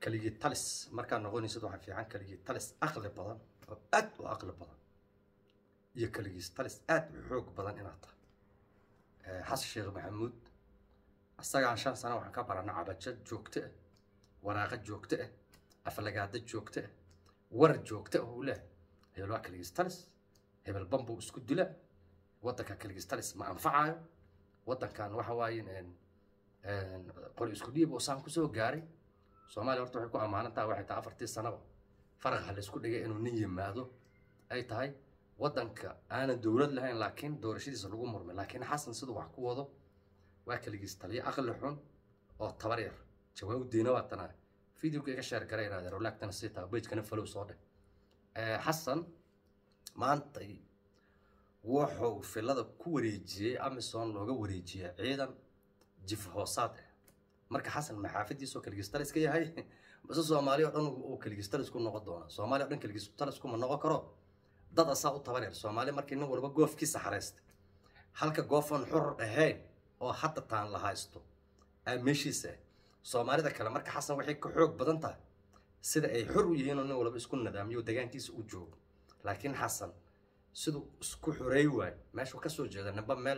keligii talis markaad noqonaysid waxaa fiican keligii talis aqli badan oo aad u aqli badan iyo keligiis talis aad u xoog badan inaad tahay xasan sheekh maxamuud isagaan shan sano waxaan ka barana cabajo joogto ah waraaqa joogto ah aflagaado joogto ah war joogto ah uu leehay hebel waa keligiis talis hebel bambuu isku dila waddanka keligiis talis ma anfacayo waddankan waxa waaye qori isku dhiib oo saan kusoo gaaray soomaaliya horta waxay ku ammaanan tahay waxay tahay afartii sanaba faraqa la isku dhigay inuu nin yimaado ay tahay waddanka aanan dowlad lahayn laakiin doorashadiisa lagu murmay laakiin xasan siduu wax ku wado waa keligiis taliyo aqli xun oo tabar yar jawaabdiina waa tanaa videoga iga sheer garay inaad rolaagtana sii taa bejkana falow soo dheh xasan maantay wuxuu filada ku wareejiyey amison looga wareejiyey ciidan jif hoosaad ah marka xasan maxaafadiisoo keligistalis ka yahay base soomaaliya o dhan uu keligistalis ku noqon doona soomaaliya o dhan keligistalis kuma noqon karo dad asaa u tabar yar soomaaliya markii nin walba goofkiisa xareystay halka goofan xur ahayn oo hadda taan la haysto aa meeshiisa ah soomaalida kale marka xasan waxay ka xoog badan tahay sida ay xor u yihiin oo nin walba isku nadaamiyo deegaankiisa u joogo laakiin xasan siduu isku xoreey waayo meeshuu ka soo jeeda nimba meel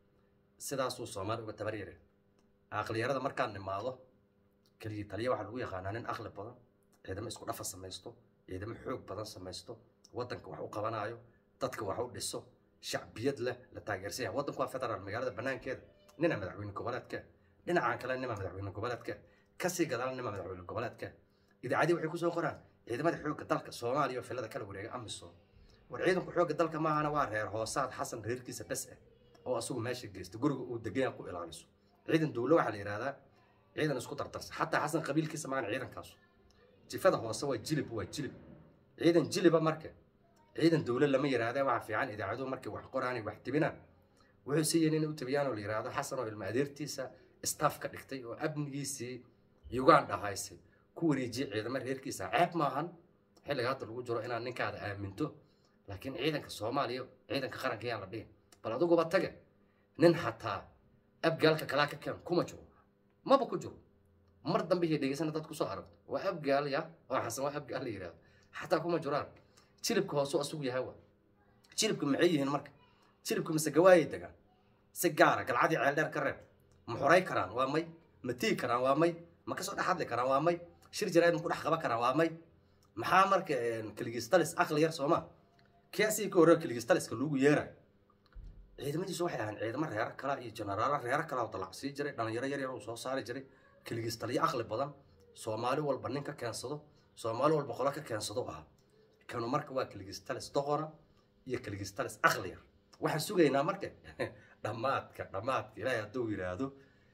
sidaasuu soomaali uga tabar yare aqliyarada markaad nimaado keligii taliya waxaa lagu yaqaanaa nin aqli badan ciidamo isku dhafa samaysto ciidamo xoog badan samaysto waddanka wax u qabanaayo dadka wax u dhiso shacbiyad leh la taageersan yahay waddanku waa federaal magaalada banaankeeda nina madaxweyne goboleedka dhinacaan kale nima madaxweyne goboleedka kasii gadaal nima madaxweyne goboleedka idaacadii waxay kusoo qoraan ciidamada xoogga dalka soomaaliya oo filada kala wareega amisom war ciidanku xoogga dalka maahana waa reer hoosaad xasan reerkiisa bes ah oo asagu meesha geysta guriga uu degan ku ilaaliso ciidan dowlo waxaa la yidhahdaa ciidan isku dardarsa xataa xasan qabiilkiisa maana ciidankaasu jifada hoose waa jilib waa jilib ciidan jiliba marka ciidan dowlo lama yidhaahda waxaa fiican idaacaduhu markay wax qoraan wax tibinaan wuxuu siiyeen inay u tabiyaan oo la yidhaahdo xasan oo ilma adeertiisa staff ka dhigtay oo amnigiisii uganda haysay ku wareejiyey ciidamo reerkiisa ceeb maahan xilliga hadda lagu jiro inaad ninkaada aaminto laakiin ciidanka soomaaliya ciidanka qaranka yaan la dhihin bal adiguba tage nin xataa abgaalka kalaa ka keen kuma jiro maba ku jiro mar dambe iyo dhegeysana dad kusoo aragto waa abgaal ya oo xasan waa abgaal la yidhahdo xataa kuma jiraan jilibka hoosuu asugu yahay wa jilibka maxay yihiin marka jilibka mise gawaayay degaan si gaara galcadii ceel dheer ka reeb ma xoray karaan waa may ma tii karaan waa may ma kasoo dhex hadli karaan waa may shir jarayd ma ku dhex qaban karaan waa may maxaa marka keligistalis aqli yar sooma kiasii ka horreeya keligistaliska lagu yeerayo ciidamadiisu waxay ahaan ciidamo reero kala iyo jenaraalo reero kala oo dalacsii jiray dhalinyaro yar yar uu soo saari jiray keligistaliyo aqli badan soomaali walba nin ka keensado soomaali walba qolo ka keensado ahaa kanu marka waa keligistalis doqona iyo keligistalis aqli yar waxaan sugaynaa marka dhammaadka dhammaadka ilaahay hadduu yidhaahdo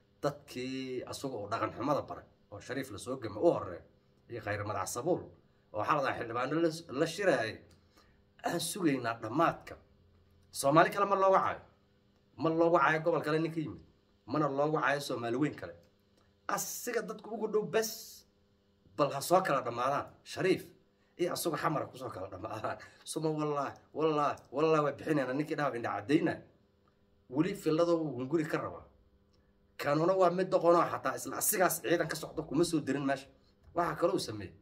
dadkii asaga oo dhaqan xumada baray oo shariif lasoo gama u horeeyo iyo khayr madax sabuul oo xaladaa xildhibaano la shiraayay aan sugaynaa dhammaadka soomaali kale ma looga caayo ma looga caayo gobol kale nin ka yimid mana looga caayo soomaali weyn kale asiga dadku ugu dhow bes bal ha soo kala dhammaadaan shariif iyo asagoo xamara kusoo kala dhammaadaan suma wallaahi wallaahi wallaahi waa bixinayna ninkii dhaha indha caddayna weli filladoo hunguri ka rabaa kanuna waa mid doqonoo xataa isla asigaas ciidan ka socdo kuma soo dirin meesha waxaa kaloo sameeyey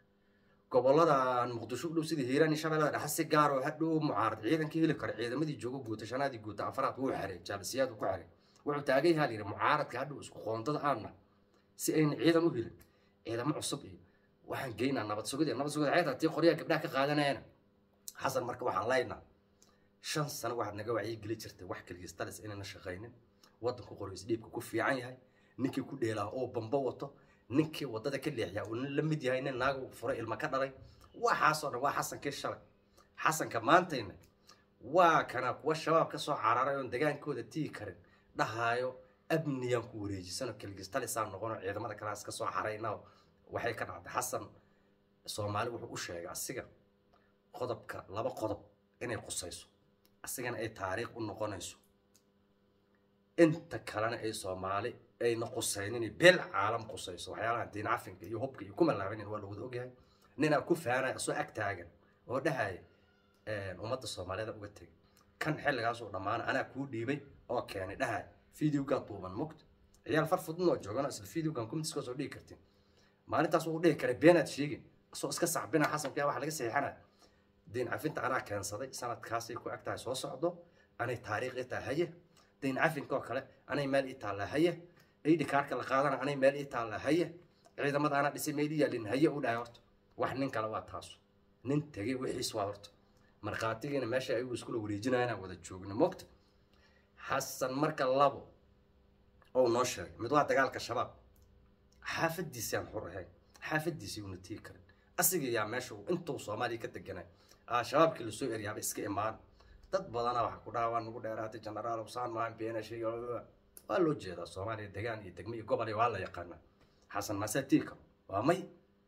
goboladan muqdisho u dhow sidii hiiraan iyo shabeellada dhexe si gaar oo hadhow mucaarad ciidankii heli kara ciidamadii joogo guuta shanaadii guuta afaraad wuu xeray jaalisiyaad ku xeray wuxuu taagan yahaa layidhi mucaaradka hadhow isku qoontada aanna si ayna ciidan u helin ciidamo cusub iyo waxaan geynaa nabad sugid nabad sugid ciidan tii qoryaha gabdhaha ka qaadanayana xasan marka waxaan laynaa shan sano waxaad naga wacyi geli jirtay wax keligistalis inayna shaqaynin waddanku qoryois dhiibka ku fiican yahay ninkii ku dheelaa oo bambo wato ninkii waddada ka leexyaa uu nin la mid yahay nin naagu furo ilma ka dhalay waxaasoo dhan waa xasankii shalay xasanka maantayna waa kana kuwa shabaab ka soo cararay oon degaankooda tii karin dhahaayo abniyaan ku wareejisano kelgistalisaan noqono ciidamada kalaas ka soo xarayna waxay ka dhacday xasan soomaali wuxuu u sheegay asiga qodobka laba qodob inay qusayso asigana ay taariikh u noqonayso inta kalena ay soomaali ayna qusaynin beel caalam qusayso waxyaalaha diin cafinka iyo hubka iyo kuma laabanin waa lawada ogyahay ninaa ku faanaya soo ag taagan oo dhahaya ummadda soomaaliyeed uga tegay kan xilligaasuu dhammaana anaa kuu dhiibay oo keenay dhahaya videogaa duuban mugta ciyaal far fududnoo joogan isla videogan comitiska soo dhigi kartin maalintaas wuu dhihi karay beenaad sheegin asoo iska sacbina xasanka waxa laga saxiixanaya dayn cafinta anaa keensaday sanadkaasay ku ag tahay soo socdo anay taariikh i tahay haye dayn cafinka oo kale anay meel ii taalla haye aydi kaarka la qaadana anay meel ii taalla haye ciidamada anaa dhisay meel ii yaalin haye u dhahay horta wax nin kale waa taasu nin tegay wixiis waa horta markhaatigiina meesha ayagu iskula wareejinayana wada joogna mogta xasan marka labo oo noo sheegay mid waa dagaalka shabaab xaafadiisii aan xur ahayn xaafadiisii una tii karin asiga yaa meesha uu intuu soomaaliya ka deganay aa shabaabkii lasoo eryaaba iska imaan dad badana waxa ku dhaha waa nagu dheeraatay genaraal usaan maan beena shay waa loo jeedaa soomaaliya degaan iyo degmo iyo gobol iyo waa la yaqaanaa xasan maasaa tii karo waa may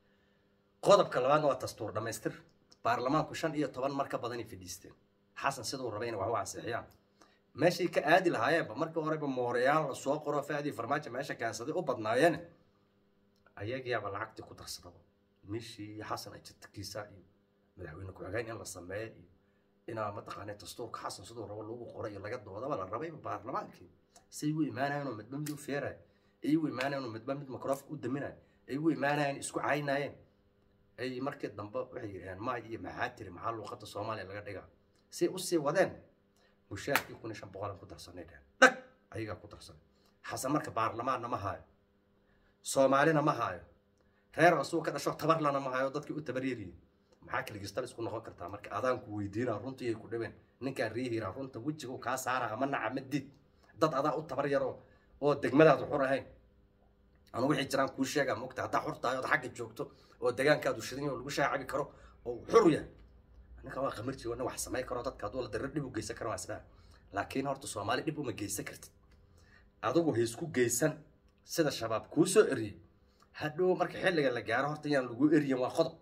qodobka labaadna waa dastuur dhammaystir baarlamaanku shan iyo toban mar ka badanay fadhiisteen xasan siduu rabay inay wax u ansixiyaan meeshay ka aadi lahaayeenba markii horeba mooreyaal la soo qoro faadii farmaajo meesha keensaday u badnaayeen ayagiyaaba lacagtii ku darsadaba mishii iyo xasan ajadkiisa iyo madaxweyne ku-xigeen in la sameeyo iyo inaa mataqaanay dastuurka xasan siduu rabo lagu qoray iyo laga doodaba la rabayba baarlamaankii say u imaanayeen oo midba mid u feerayo ay u imaanayeen oo midba mid microfonka u daminayo ay u imaanayeen isku caynayeen ay markii dambe waxay yidhaheen maay iyo maxaa tiri maxaa luuqada soomaaliya laga dhigaa say usii wadeen mushaarkii kun iyo shan boqolan ku darsanay dhehen dhag ayagaa ku darsanay xasan marka baarlamaanna ma haayo soomaalina ma haayo reer asuu ka dhasho tabarlana ma haayo dadkii u tabaryariyey maxaa kaligistal isku noqon kartaa marka adaanku weydiinaa runtii ay ku dhaween ninkaan riihiraa runta wejigu kaa saara ama naca ma did dad adaa u tabar yaro oo degmadaadu xur ahayn anu wixii jiraan kuu sheegaa mogta haddaa xur tahay ood xagga joogto oo degaankaadu shidan oo lagu shaacabi karo oo xur yahay ninka waa qamarji wana wax samay karo dadka hadduu la darar dhib u geysan karo waa isdhaha laakiin horta soomaali dhib uma geysan kartid adigu ha isku geysan sida shabaab kuu soo eriyey hadhow marka xilliga la gaaro horta yaan lagu eriyan waa qodob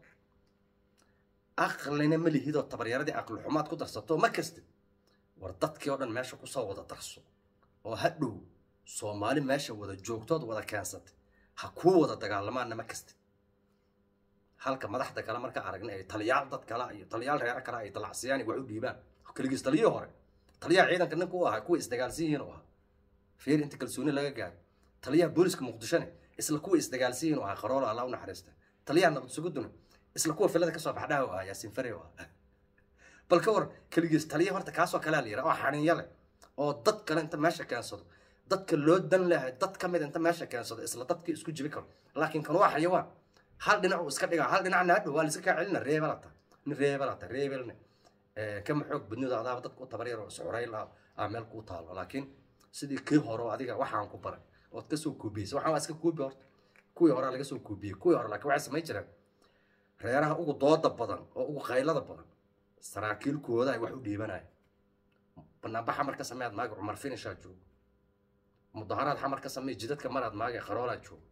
aqlina ma lihidoo tabaryaradii aqli xumaad ku darsato ma kastid war dadkii oo dhan meesha kusoo wada darso oo hadhow soomaali meesha wada joogtood wada keensatay ha kuu wada dagaalamaanna ma kastid halka madaxda kale marka aragnay ay taliyaal dad kale iyo taliyaal reero kale ay dalacsiyaan wax u dhiibaan keligiis taliyihii hore taliyaha ciidanka ninka u ahaa kuwa isdagaalsan yihiin u ahaa fiir inta kalsooni laga gaaro taliyaha booliska muqdishone isla kuwa isdagaalsan yihiin u ahaa qaroolo alla u naxariista taliyaha nabad suguduna isla kuwa filada kasoo baxdhaha u ahaa yaasiin fare u ahaa bal ka war keligiis taliya horta kaasoo kalea la yidhaha oo xaninya leh oo dad kale inta meesha keensado dadka loo dan lehay dad ka mid inta meesha keensado isla dadkii isku jibi karo laakiin kan waa xayawaan hal dhinac uu iska dhigaa hal dhinacna hadhow waa laiska kaa celina reebelata nin reebelata reebelne kama xoog badnido adaaba dadka u tabaryar oo isxurayl ah aa meel kuu taalo laakiin sidii kii hore oo adiga waxaan ku baray ood kasoo koobiyeysa waxaan waa iska koobi horta kuwii hore laga soo koobiyey kuwii hore laakiin waxay samayn jireen reeraha ugu dooda badan oo ugu qaylada badan saraakiilkooda ay wax u dhiibanaya banaanba xamar ka sameeyaad maaga cumar finishaa joogo mudaharaad xamar ka samey jidadka maraad maaga qaroolaa joogo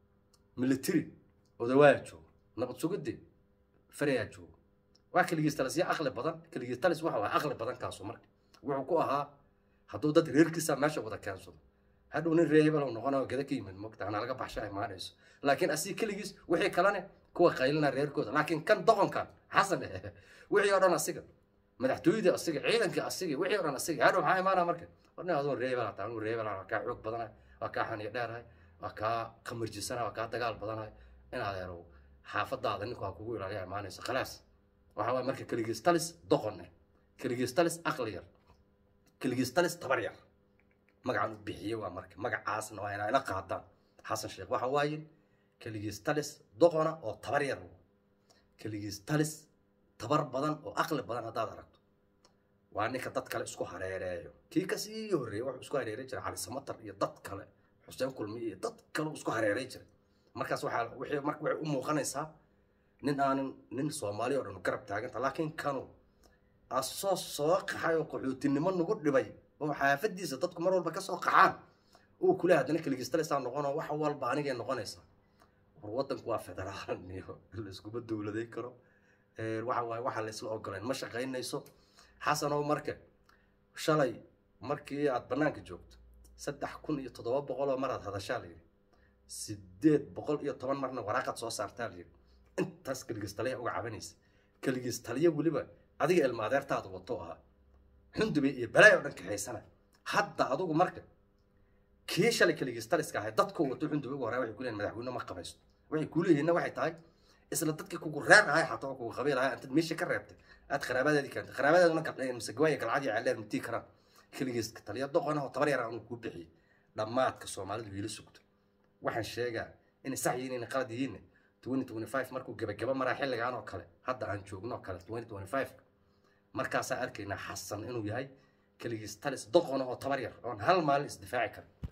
military odawaaya joogo nabad sugidii farayaa joogo waa keligiis talis yaa aqli badan keligiis talis waxa waa aqli badan kaasu marka wuxuu ku ahaa hadduu dad reerkiisa meesha wada keensado hadhow nin reebalow noqonayo gada ka yimid mogta anaa laga baxsha imaanayso laakiin asii keligiis wixii kalene kuwa qaylina reerkooda laakiin kan doqonkan xasan wixii oo dhan asiga madaxtooyadii asiga ciidankii asiga wixii oo dhan asiga hadhow maxaa imaanaa marka warna adoo reebal hataa anuu reebal waa kaa xoog badanahay waa kaa xaniyo dheerahay waa kaa qamarjisanahay waa kaa dagaal badanahay in adeerow xaafadaada ninku ha kugu ilaaliya imaanayso khalaas waxa waay marka keligiis talis doqon eh keligiis talis aqli yar keligiis talis tabar yar magacan u bixiyey waa marka magacaasna waa inaa ila qaadaan xasan sheekh waxa waaye keligiis talis doqona oo tabar yar keligiis talis tabar badan oo aqli badan haddaad aragto waa ninka dad kale isku hareereeyo kii kasii horreeyey wuxuu isku hareeray jiray cali samatar iyo dad kale xuseen kulmi iyo dad kale isku hareeray jiray markaas waxaa wixii marka waxay u muuqanaysaa nin aanan nin soomaali oo dhan garab taaganta laakiin kanu asoo soo qaxay oo qaxootinimo nagu dhibay oo xaafadiisa dadku mar walba kasoo qaxaan uu kule haddana keligiistalisaa noqonoo wax walba anigay noqonaysaa war waddanku waa federaal iyo layskuma dowladay karo waxa waaye waxa laysla ogoleen ma shaqaynayso xasanow marka shalay markii aad bannaanka joogto saddex kun iyo toddoba boqol oo maraad hadashaa layidhi sideed boqol iyo toban marna waraaqad soo saartaa layidhi intaas keligiis taliya uga cabanaysa keligiis taliya weliba adiga ilma adeertaada wato ahaa xundubay iyo balaay oo dhan kaxaysana hadda adugu marka kii shalay keligiis taliska ahay dadkoo wato xundubay ugu horaa waxay ku leeyihin madaxweyne ma qabaysto waxay kuuleeyihiinna waxay tahay isla dadkii kugu reer ahay xataa oo kugu qabiil ahay intaad meesha ka reebtay aad qaraabadeedii keentay qaraabadeeduna gabdheen mise gawaaya galcadii ceeldheer matii karaan keligiis ka taliya doqona oo tabar yar aan kuu bixiyey dhammaadka soomaalidu wiila sugto waxaan sheegaa inay sax yihiin inay qalad yihiin twenty twenty five markuu gebagaba maraa xilligan oo kale hadda aan joogno oo kale twenty twenty five markaasaa arkaynaa xasan inuu yahay keligiis talis doqona oo tabar yar oon hal maalin isdifaaci karin